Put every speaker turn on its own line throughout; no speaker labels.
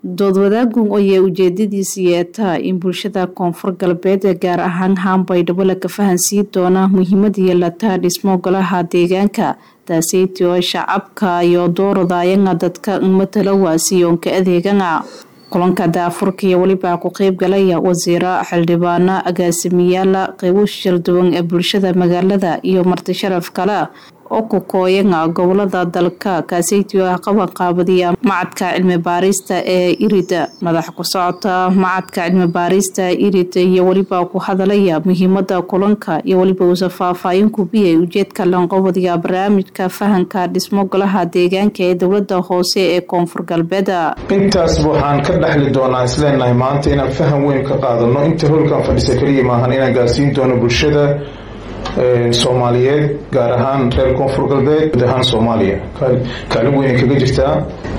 dood wadaagun ayay ujeedadiisa yeetaa in bulshada koonfur galbeed gaar ahaan haanbaydhabo laga fahansiin doona muhiimada yeelataa dhismo golaha deegaanka taaseytii oo shacabka iyo dooradayanga dadka matala waasiyoonka adeegana kulanka daafurka iyo welibaa ku qeyb galaya wasiiro xildhibaano agaasimiyaala qeybo shirduwan ee bulshada magaalada iyo marti sharaf kale oo ku kooyanga gobolada dalka kaaseytii oo ah qabanqaabadiya macadka cilmi baarista ee irida madax ku socota macadka cilmi baarista irid iyo weliba ku hadalaya muhiimada kulanka iyo weliba uusa faahfaahin kubiyay ujeedka lanqobadiga barnaamijka fahanka dhismo golaha deegaanka ee dowlada hoose ee koonfur galbeed
intaasba waxaan ka dhexli doonaa isleenahay maanta inaan faham weyn ka qaadano inta holkan fadhisa keliya maahan inaan gaarsiin doono bulshada soomaaliyeed gaar ahaan reer koonfur galbeed guud ahaan soomaaliya kaalin weyn kaga jirtaa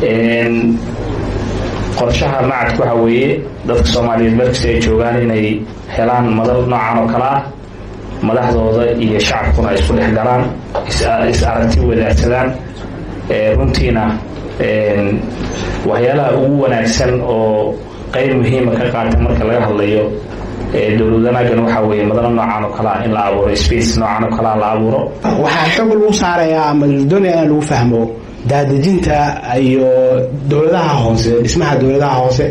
qorshaha macadka waxaa weeye dadka soomaaliyeed markasta ay joogaan inay helaan madal noocan oo kale ah madaxdooda iyo shacabkuna ay isku dhex galaan is aragti wadaagsadaan runtiina waxyaalaha ugu wanaagsan oo qeyb muhiima ka qaata marka laga hadlayo dowlad wanaagan waxaa weeye madalo noocan oo kalea in la abuuro space noocan oo kalea la abuuro
waxaa xoog lagu saarayaa ama doonaya in lagu fahmo daadejinta iyo dowladaha hoose dhismaha dowladaha hoose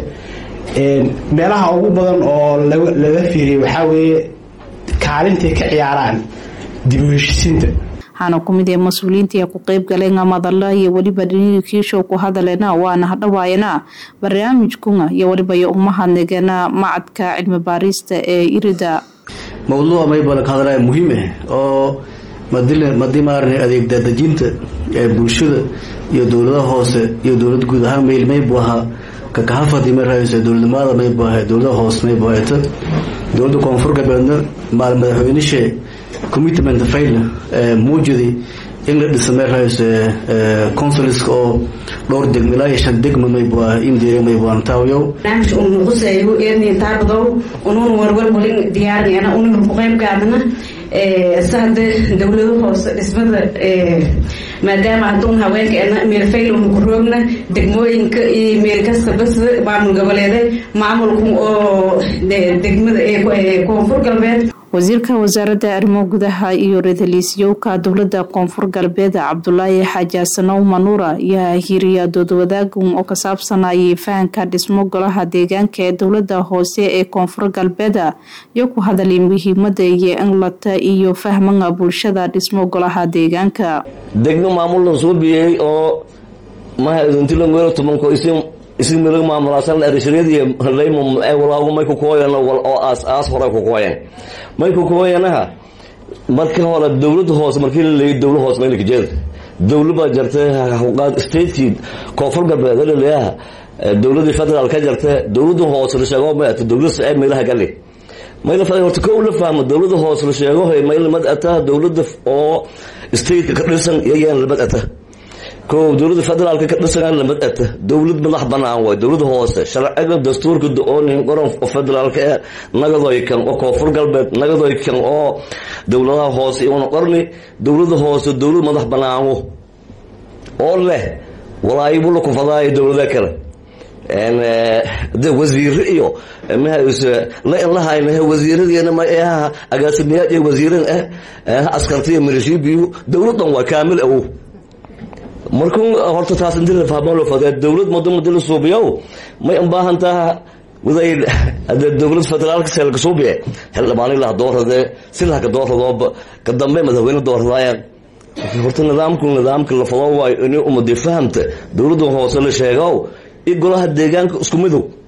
meelaha ugu badan oo laga fiiriyay waxaa weeye kaalintay ka ciyaaraan dib u heshisiinta
waxaana ku mid ee mas-uuliyiinta ku qeyb galeen madala iyo weliba dhinihii kiishow ku hadaleena waana hadhawaayana barnaamijkuna iyo weliba iyo umahadnagana macadka cilmi baarista ee irida
mawduuca maybala ka hadalaya muhiim ah oo madii maarana adeeg daadejinta ee bulshada iyo dowladaha hoose iyo dowlad guud ahaan mayl maybu ahaa kakahafadi may rahaysa dowladnimada maybu ahay dowladaha hoose maybu ahayta dowladda koonfur galbeedna maal madaxweynishe commitment fail muujidi in la dhisa may rahaysa consuliska oo dhowr degmo ilaa iyo shan degmo maybu ah indiya maybu aan taawiyow
barnaamij uu nuqusayo eerni taarbadow unuun warwar walin diyaarnayana unuun ku qayb gaadana sahade dowlado hoose dhismada maadaama haduun haweenkeena meelfaylun ku roogna degmooyinka iyo meel kasta bas maamul goboleede maamulku oo degmada koonfur galbeed
wasiirka wasaaradda arrimo gudaha iyo ra-iisul dowlada koonfur galbeed cabdulaahi xaaji asanow manuura ayaa hiriya doodwadaagun oo ka saabsanayay fahanka dhismo golaha deegaanka ee dowlada hoose ee koonfur galbeed iyo ku hadalay muhiimada iyo inlata iyo fahmanga bulshada dhismo golaha deegaanka
degmo maamullan soo biyey oo maha idintilangelo tumanko isi milag maamulaasan arishriyadiiyo laymum walaagu may ku kooyan wal oo aas aas hore ku kooyan may ku kooyanaha marka hore dowladda hoose markii la leeyay dowla hoose maylka jeeda dowla baa jartay hawqaad stateki koonfur galbeed laleeyaha dowladii federaal ka jartay dowladda hoose la sheego may ata dowlada sacee maylaha gali mayla fa horta kow la fahmo dowladda hoose la sheego mayla mad ata dowladda oo stateka ka dhisan iyayaan lamad ata kow dowlada federaalka ka dhisan lamad ata dowlad madax banaan waay dowlada hoose sharciga dastuurka do-oonin qoran federaalka ee nagadoy kan oo koonfur galbeed nagadoy kan oo dowladaha hoose una qorni dowlada hoose dowlad madax banaano oo leh walaayibula ku fadaayo dowlada kale wasiire iyo lainlahayna wasiiradiina maaha agaasimiyaad iyo wasiiran ah askartiya milishibiyu dowladan waa kaamil awow markuu horta taas inti la fahmo loo fadee dowlad mado mado la suubiyow may ubaahan taha waday dowlad federaalka seelka suubiye xildhibaani laha doorade si lahaka dooradooba ka dambe madaxweyne dooradaayan horta nidaamku nidaamka la fado waayo inay umadi fahamta dowladda hoose la sheegow iyo golaha deegaanka isku midow